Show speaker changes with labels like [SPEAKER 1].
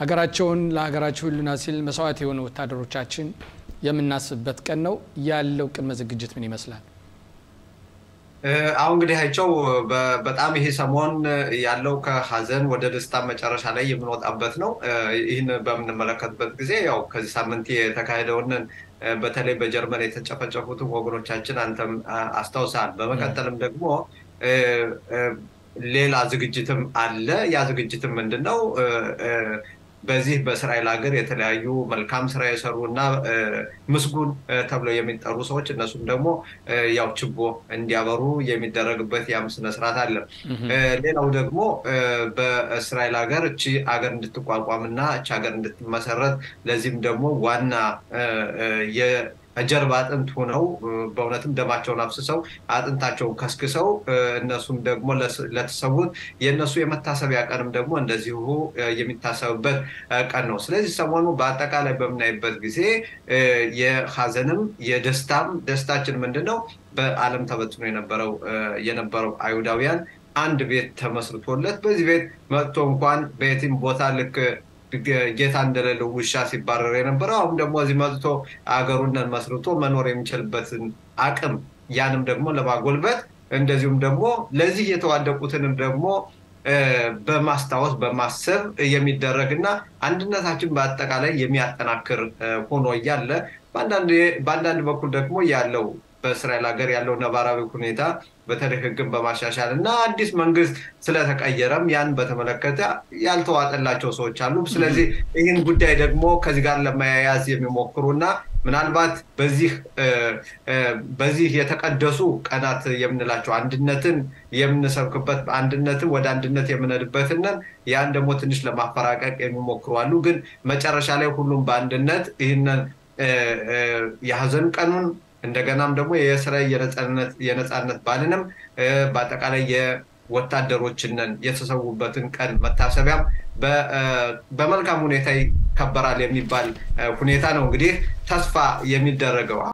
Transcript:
[SPEAKER 1] ሀገራቸውን ለሀገራቸው ሕልውና ሲል መስዋዕት የሆኑ ወታደሮቻችን የምናስብበት ቀን ነው። ያለው ቅድመ ዝግጅት ምን ይመስላል?
[SPEAKER 2] አሁን እንግዲህ አይቸው በጣም ይሄ ሰሞን ያለው ከሀዘን ወደ ደስታ መጨረሻ ላይ የምንወጣበት ነው። ይህን በምንመለከትበት ጊዜ ያው ከዚህ ሳምንት የተካሄደውን በተለይ በጀርመን የተጨፈጨፉትን ወገኖቻችን አንተም አስታውሳል። በመቀጠልም ደግሞ ሌላ ዝግጅትም አለ። ያ ዝግጅትም ምንድን ነው? በዚህ በእስራኤል ሀገር የተለያዩ መልካም ስራ የሰሩ እና ምስጉን ተብለው የሚጠሩ ሰዎች እነሱም ደግሞ ያው ችቦ እንዲያበሩ የሚደረግበት ያም ስነስርዓት አለ። ሌላው ደግሞ በእስራኤል ሀገር እቺ ሀገር እንድትቋቋም እና እቺ ሀገር እንድትመሰረት ለዚህም ደግሞ ዋና ጀርባ አጥንት ሆነው በእውነትም ደማቸውን አፍስሰው አጥንታቸውን ከስክሰው እነሱም ደግሞ ለተሰዉት የእነሱ የመታሰቢያ ቀንም ደግሞ እንደዚሁ የሚታሰብበት ቀን ነው። ስለዚህ ሰሞኑ በአጠቃላይ በምናይበት ጊዜ የሀዘንም የደስታም ደስታችን ምንድን ነው? በዓለም ተበትኖ የነበረው የነበረው አይሁዳውያን አንድ ቤት ተመስርቶለት በዚህ ቤት መጥቶ እንኳን በየትም ቦታ ልክ ጌታ እንደሌለው ውሻ ሲባረር የነበረው አሁን ደግሞ እዚህ መጥቶ አገሩን መስርቶ መኖር የሚችልበትን አቅም ያንም ደግሞ ለማጎልበት እንደዚሁም ደግሞ ለዚህ የተዋደቁትንም ደግሞ በማስታወስ በማሰብ የሚደረግ እና አንድነታችን በአጠቃላይ የሚያጠናክር ሆኖ እያለ በአንዳንድ በኩል ደግሞ ያለው በእስራኤል ሀገር ያለው ነባራዊ ሁኔታ በተለይ ሕግን በማሻሻል እና አዲስ መንግስት ስለተቀየረም ያን በተመለከተ ያልተዋጠላቸው ሰዎች አሉ። ስለዚህ ይህን ጉዳይ ደግሞ ከዚህ ጋር ለመያያዝ የሚሞክሩ እና ምናልባት በዚህ በዚህ የተቀደሱ ቀናት የምንላቸው አንድነትን የምንሰብክበት አንድነትን ወደ አንድነት የምንሄድበትን ያን ደግሞ ትንሽ ለማፈራቀቅ የሚሞክሩ አሉ። ግን መጨረሻ ላይ ሁሉም በአንድነት ይህንን የሀዘን ቀኑን እንደገናም ደግሞ የእስራኤል የነፃነት በዓልንም በአጠቃላይ የወታደሮችንን የተሰዉበትን ቀን መታሰቢያም በመልካም ሁኔታ ይከበራል የሚባል ሁኔታ ነው እንግዲህ ተስፋ የሚደረገው።